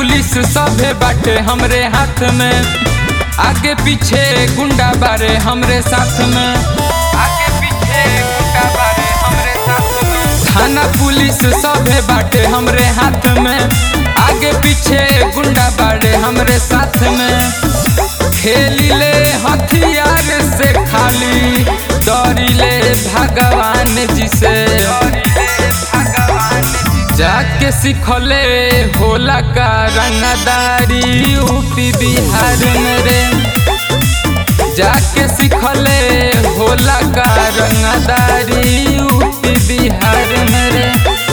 police सभे बाटे हमरे हाथ में आगे पीछे गुंडा बारे हमरे साथ में आगे पीछे गुंडा बारे हमरे साथ में थाना पुलिस सभे बाटे हमरे हाथ में आगे पीछे गुंडा बारे हमरे साथ में खेली ले हथियार से खाली डरिले भगवान जी से जाके सिखले होला का रंगदारी यूपी बिहार में रे जाके सिखले होला का रंगदारी यूपी बिहार में रे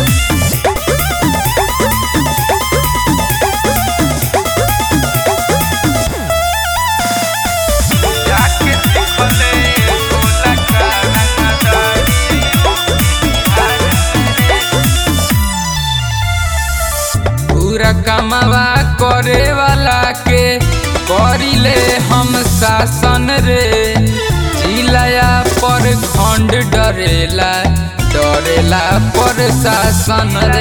जाके सिखले होला का रंगदारी पूरा कमावा करे वाला के करिले हम शासन रे चिलाया पर खंड डरेला डरेला पर शासन रे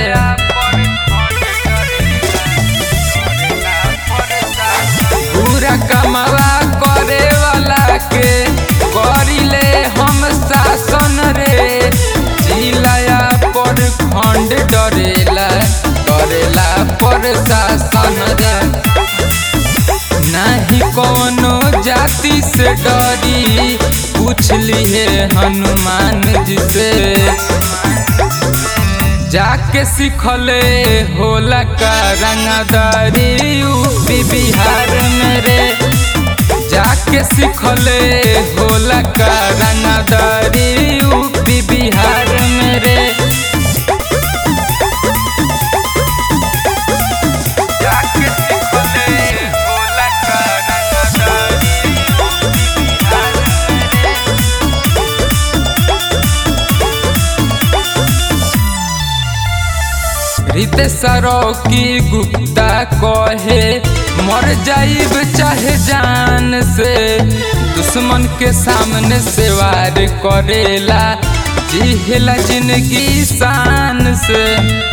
पूरा कमावा करे वाला के करिले हम शासन रे चिलाया पर खंड डरेला डरेला पर शासन रे नहीं कोनो जाति से डरी पूछ लिए हनुमान जी से जाके सिखले होला का रंगदारी यूपी बिहार में रे जाके सिखले होला का रंगदारी यूपी बिहार में रे जाके सिखले होला का रंगदारी यूपी बिहार में रे रितेशरो की गुप्ता कहे मर जाइब चाहे जान से दुश्मन के सामने से वार करेला जिहला जिंदगी शान से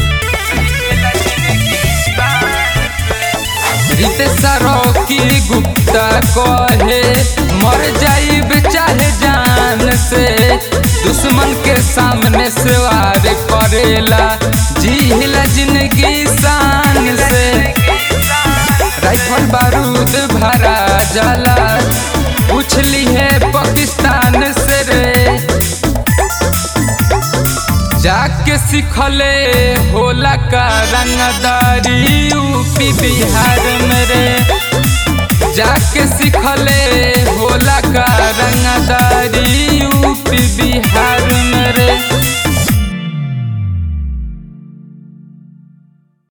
रितेशरो की गुप्ता कहे मर जाइब चाहे जान से दुश्मन के सामने से वार करेला जिहला जिंदगी शान से राइफल बारूद भरा जाला पूछ ली है पाकिस्तान से रे जाके सिखले होला का रंगदारी यूपी बिहार में रे जाके सिखले